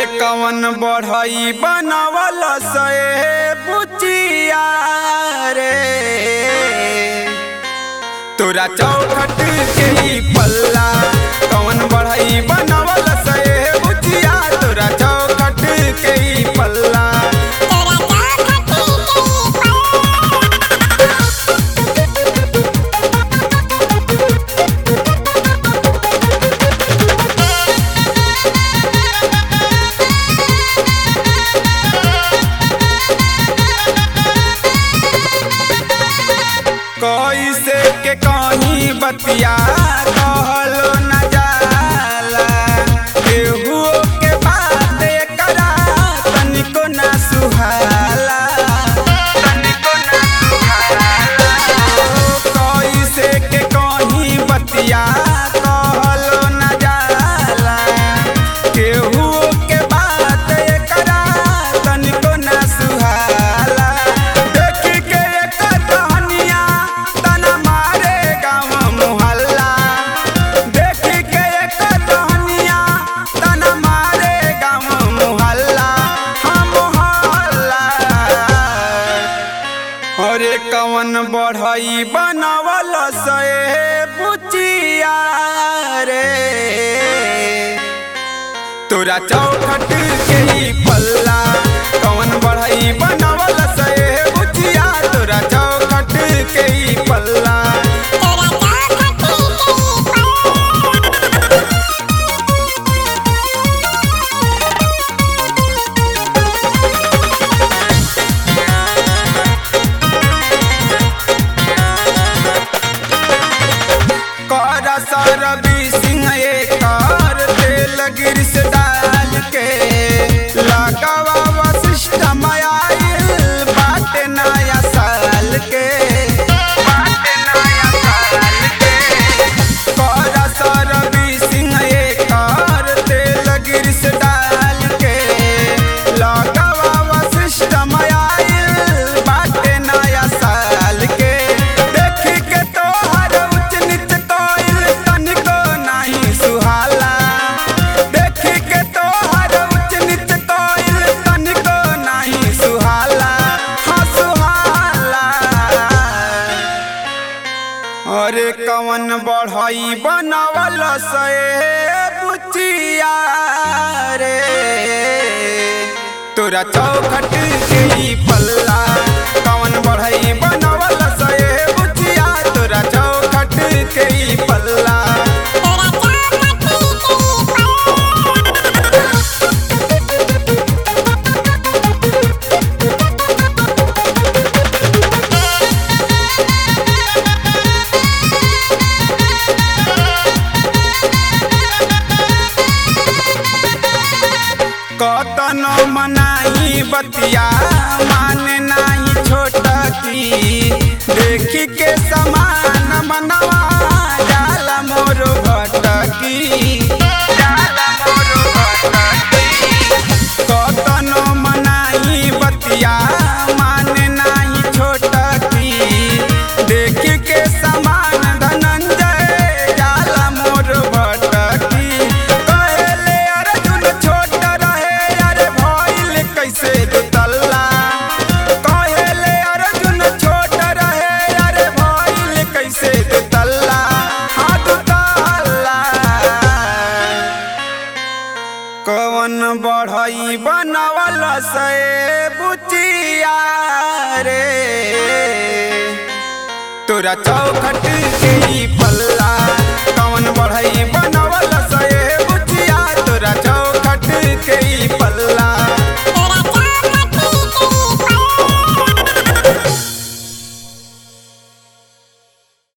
कवन बढ़ई बनवल से बुचिया रे तोरा चौखट के ही पल्ला कवन बढ़ई बनवल से बुचिया तोरा चौखट के ही पल्ला कैसे के कहीं बतिया कहलो न जाला केहू के बात करा तनिको ना सुहाला तनिको ना सुहाला कैसे के कहीं बतिया कहलो न जाला केहू के बात करा तनिको ना सुहाला देख के एकर कहानिया तना मारे गाँव मोहल्ला देख के एकर कहानिया तना मारे गाँव मोहल्ला हम मोहल्ला अरे कवन बढ़ई बनवल से बुचिया रे तोरा चौखट के ही पल्ला कवन बढ़ई बनवल से बुचिया तोरा चौखट के ही पल्ला कर सरबी सिंह एकर तेल गिरिस डाल के लगावा वशिष्ठ आइल बाटे नया साल के बाटे नया साल के कर सरबी सिंह एकर तेल गिरिस डाल के लगावा वशिष्ठ आइल बाटे नया साल के देख के तोहर उच्च नीच कोइल तनिको नाही सुहाला देख के तोहर उच्च नीच कोइल तनिको नाही सुहाला हाँ सुहाला अरे कवन बढ़ई बनवल से बुचिया रे तोरा चौखट के ही पल्ला कवन बढ़ई बनवल से बुचिया तोरा चौखट के ही पल्ला कतनो मनाई बतिया माने नाही छोट की देखी के समान मनवा जाला मोर भटकी जाला मोर भटकी कतनो मनाई बतिया माने नाही छोट की देखी के समान धनंजय जाला मोर भटकी कहले अर्जुन छोट रहे अरे भइल कैसे दुतल्ला कहले अर्जुन छोट रहे अरे भइल कैसे दुतल्ला हाँ दुतल्ला कवन बढ़ई बनवल से बुचिया रे तोरा चौखट के